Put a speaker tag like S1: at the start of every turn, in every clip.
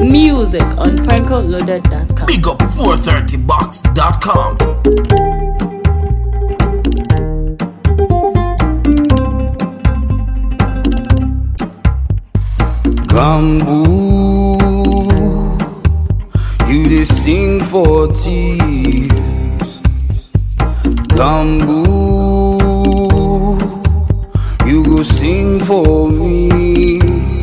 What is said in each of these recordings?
S1: Music on prankoloaded.com.
S2: Big up 430box.com.
S3: Bamboo, you dey sing for thieves. Bamboo, you go sing for me.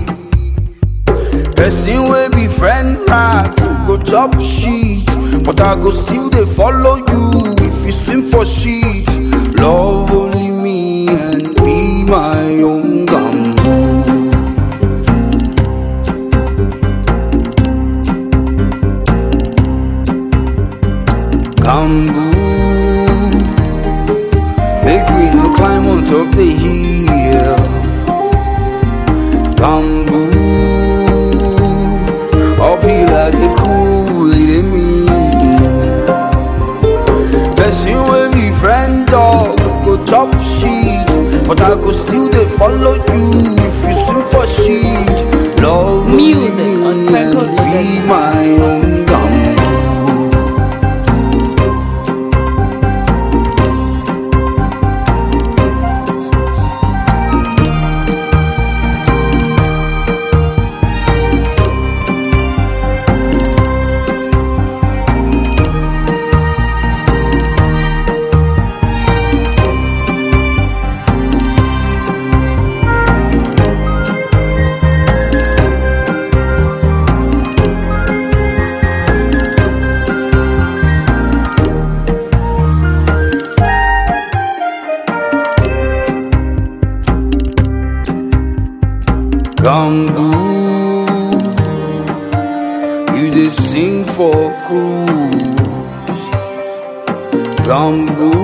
S3: Person wey be friend rat go chop shit, but I go still dey follow you if you swim for shit. Love only me and be my own gamboo. Bamboo, make we no climb on top the hill. Bamboo, uphill I dey cool, it dey mean. Person wey be friend dog go chop shit, but I go still dey follow you if you swim for shit. Love
S1: Music
S3: me
S1: on
S3: and
S1: Franco
S3: be my own gamboo. Bamboo, you dey sing for cruise. Bamboo,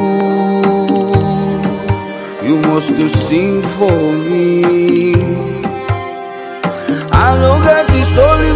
S3: you must to sing for me. I no get the story